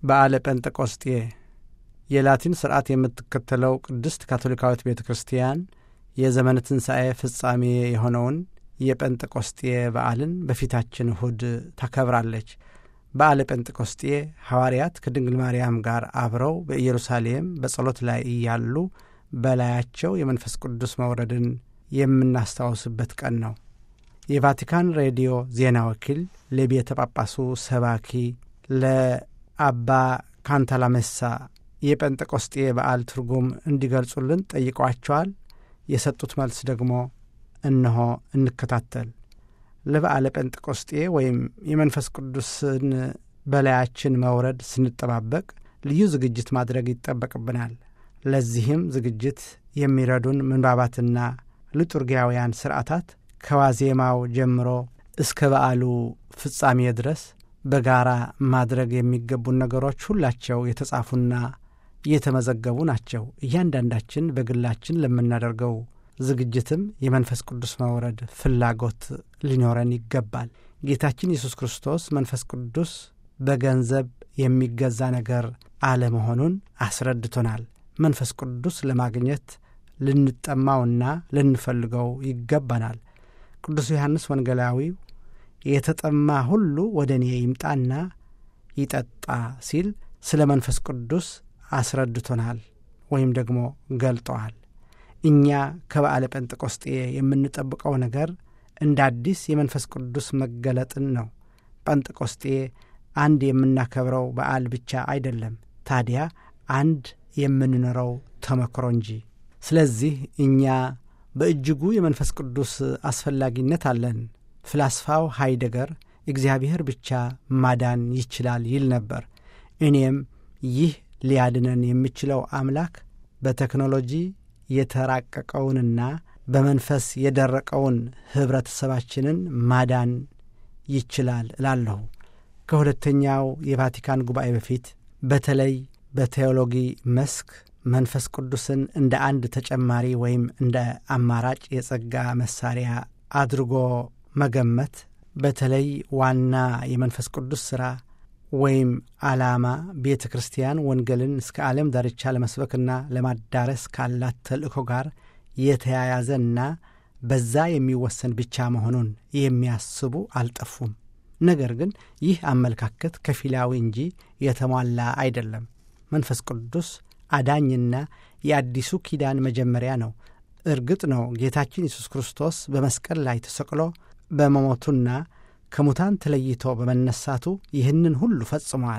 በዓለ ጴንጠቆስጤ የላቲን ስርዓት የምትከተለው ቅድስት ካቶሊካዊት ቤተ ክርስቲያን የዘመነ ትንሣኤ ፍጻሜ የሆነውን የጴንጠቆስጤ በዓልን በፊታችን እሁድ ታከብራለች። በዓለ ጴንጠቆስጤ ሐዋርያት ከድንግል ማርያም ጋር አብረው በኢየሩሳሌም በጸሎት ላይ እያሉ በላያቸው የመንፈስ ቅዱስ መውረድን የምናስታውስበት ቀን ነው። የቫቲካን ሬዲዮ ዜና ወኪል ለቤተ ጳጳሱ ሰባኪ ለአባ ካንታላሜሳ የጴንጠቆስጤ በዓል ትርጉም እንዲገልጹልን ጠይቀዋቸዋል። የሰጡት መልስ ደግሞ እነሆ እንከታተል። ለበዓለ ጴንጠቆስጤ ወይም የመንፈስ ቅዱስን በላያችን መውረድ ስንጠባበቅ ልዩ ዝግጅት ማድረግ ይጠበቅብናል። ለዚህም ዝግጅት የሚረዱን ምንባባትና ሊጡርጊያውያን ሥርዓታት ከዋዜማው ጀምሮ እስከ በዓሉ ፍጻሜ ድረስ በጋራ ማድረግ የሚገቡን ነገሮች ሁላቸው የተጻፉና የተመዘገቡ ናቸው። እያንዳንዳችን በግላችን ለምናደርገው ዝግጅትም የመንፈስ ቅዱስ መውረድ ፍላጎት ሊኖረን ይገባል። ጌታችን ኢየሱስ ክርስቶስ መንፈስ ቅዱስ በገንዘብ የሚገዛ ነገር አለመሆኑን አስረድቶናል። መንፈስ ቅዱስ ለማግኘት ልንጠማውና ልንፈልገው ይገባናል። ቅዱስ ዮሐንስ ወንጌላዊው የተጠማ ሁሉ ወደ እኔ ይምጣና ይጠጣ ሲል ስለ መንፈስ ቅዱስ አስረድቶናል ወይም ደግሞ ገልጠዋል። እኛ ከበዓለ ጴንጠቆስጤ የምንጠብቀው ነገር እንደ አዲስ የመንፈስ ቅዱስ መገለጥን ነው። ጴንጠቆስጤ አንድ የምናከብረው በዓል ብቻ አይደለም፣ ታዲያ አንድ የምንኖረው ተመክሮ እንጂ። ስለዚህ እኛ በእጅጉ የመንፈስ ቅዱስ አስፈላጊነት አለን። ፍላስፋው ሃይደገር እግዚአብሔር ብቻ ማዳን ይችላል ይል ነበር። እኔም ይህ ሊያድነን የሚችለው አምላክ በቴክኖሎጂ የተራቀቀውንና በመንፈስ የደረቀውን ኅብረተሰባችንን ማዳን ይችላል እላለሁ። ከሁለተኛው የቫቲካን ጉባኤ በፊት በተለይ በቴዎሎጂ መስክ መንፈስ ቅዱስን እንደ አንድ ተጨማሪ ወይም እንደ አማራጭ የጸጋ መሳሪያ አድርጎ መገመት በተለይ ዋና የመንፈስ ቅዱስ ሥራ ወይም ዓላማ ቤተ ክርስቲያን ወንጌልን እስከ ዓለም ዳርቻ ለመስበክና ለማዳረስ ካላት ተልእኮ ጋር የተያያዘና በዛ የሚወሰን ብቻ መሆኑን የሚያስቡ አልጠፉም። ነገር ግን ይህ አመለካከት ከፊላዊ እንጂ የተሟላ አይደለም። መንፈስ ቅዱስ አዳኝና የአዲሱ ኪዳን መጀመሪያ ነው። እርግጥ ነው ጌታችን ኢየሱስ ክርስቶስ በመስቀል ላይ ተሰቅሎ በመሞቱና ከሙታን ተለይቶ በመነሳቱ ይህንን ሁሉ ፈጽመዋል።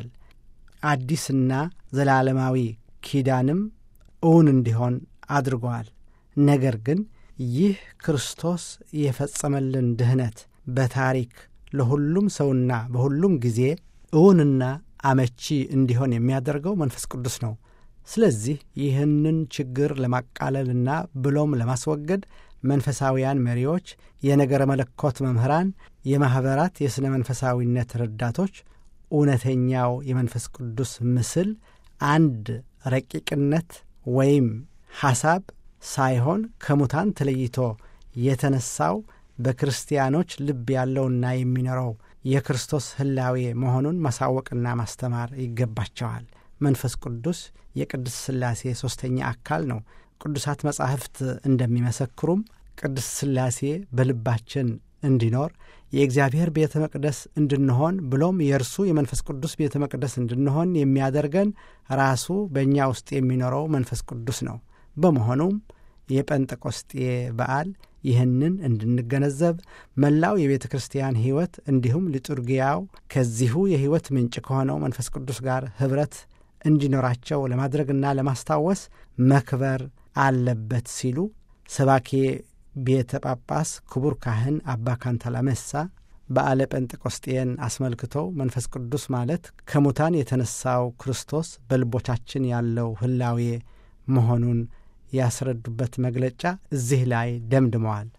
አዲስና ዘላለማዊ ኪዳንም እውን እንዲሆን አድርገዋል። ነገር ግን ይህ ክርስቶስ የፈጸመልን ድኅነት በታሪክ ለሁሉም ሰውና በሁሉም ጊዜ እውንና አመቺ እንዲሆን የሚያደርገው መንፈስ ቅዱስ ነው። ስለዚህ ይህንን ችግር ለማቃለልና ብሎም ለማስወገድ መንፈሳውያን መሪዎች፣ የነገረ መለኮት መምህራን፣ የማኅበራት የሥነ መንፈሳዊነት ረዳቶች እውነተኛው የመንፈስ ቅዱስ ምስል አንድ ረቂቅነት ወይም ሐሳብ ሳይሆን ከሙታን ተለይቶ የተነሳው በክርስቲያኖች ልብ ያለውና የሚኖረው የክርስቶስ ሕላዌ መሆኑን ማሳወቅና ማስተማር ይገባቸዋል። መንፈስ ቅዱስ የቅድስት ሥላሴ ሦስተኛ አካል ነው። ቅዱሳት መጻሕፍት እንደሚመሰክሩም ቅድስት ሥላሴ በልባችን እንዲኖር የእግዚአብሔር ቤተ መቅደስ እንድንሆን ብሎም የእርሱ የመንፈስ ቅዱስ ቤተ መቅደስ እንድንሆን የሚያደርገን ራሱ በእኛ ውስጥ የሚኖረው መንፈስ ቅዱስ ነው። በመሆኑም የጴንጠቆስጤ በዓል ይህንን እንድንገነዘብ መላው የቤተ ክርስቲያን ሕይወት እንዲሁም ሊጡርጊያው ከዚሁ የሕይወት ምንጭ ከሆነው መንፈስ ቅዱስ ጋር ኅብረት እንዲኖራቸው ለማድረግና ለማስታወስ መክበር አለበት ሲሉ ሰባኬ ቤተ ጳጳስ ክቡር ካህን አባ ካንታላሜሳ በዓለ ጴንጤቆስጤን አስመልክተው መንፈስ ቅዱስ ማለት ከሙታን የተነሳው ክርስቶስ በልቦቻችን ያለው ሕላዌ መሆኑን ያስረዱበት መግለጫ እዚህ ላይ ደምድመዋል።